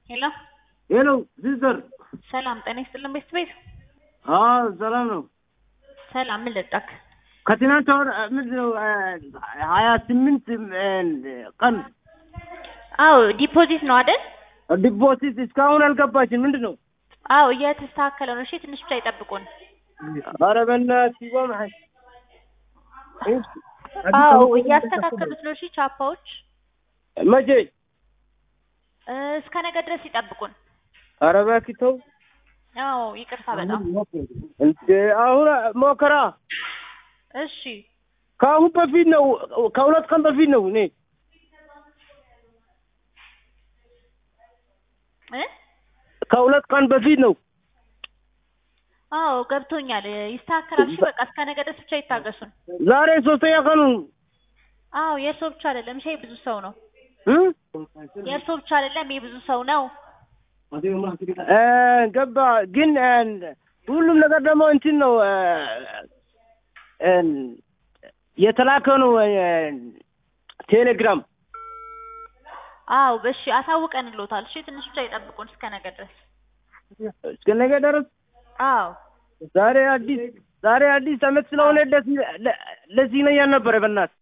ሄሎ ሄሎ ሲስተር፣ ሰላም ጤና ይስጥልን ቤት ቤት አዎ ሰላም ነው። ሰላም ምን ልጠቅ ከትናንት ወር ምንድን ነው ሀያ ስምንት ቀን አዎ ዲፖዚት ነው አይደል ዲፖዚት እስካሁን አልገባችን። ምንድን ነው? አዎ እየተስተካከለ ነው እሺ ትንሽ ብቻ ይጠብቁን ኧረ በእናትህ ይቆምሃል። አዎ እያስተካከሉት ነው እሺ ቻፓዎች መቼ? እ፣ እስከ ነገ ድረስ ይጠብቁን ኧረ እባክህ ተው አዎ ይቅርታ በጣም እንደ አሁን ሞከራ እሺ ከአሁን በፊት ነው ከሁለት ቀን በፊት ነው እኔ እ ከሁለት ቀን በፊት ነው። አዎ ገብቶኛል ይስተካከላል እሺ በቃ እስከ ነገ ድረስ ብቻ ይታገሱን ዛሬ ሶስተኛ ቀኑ አዎ የእርሶ ብቻ አይደለም እሺ ብዙ ሰው ነው እ? የእርሶ ብቻ አይደለም የብዙ ሰው ነው እ፣ ገባ ግን እ፣ ሁሉም ነገር ደግሞ እንትን ነው እ፣ እ፣ የተላከ ነው እ፣ ቴሌግራም አዎ እሺ አሳውቀንልዎታል እሺ ትንሽ ብቻ ይጠብቁን እስከ ነገ ድረስ እስከ ነገ ድረስ አዎ ዛሬ አዲስ ዛሬ አዲስ አመት ስለሆነ ደስ ለ- ለዚህ ነው ያልነበረ በእናትህ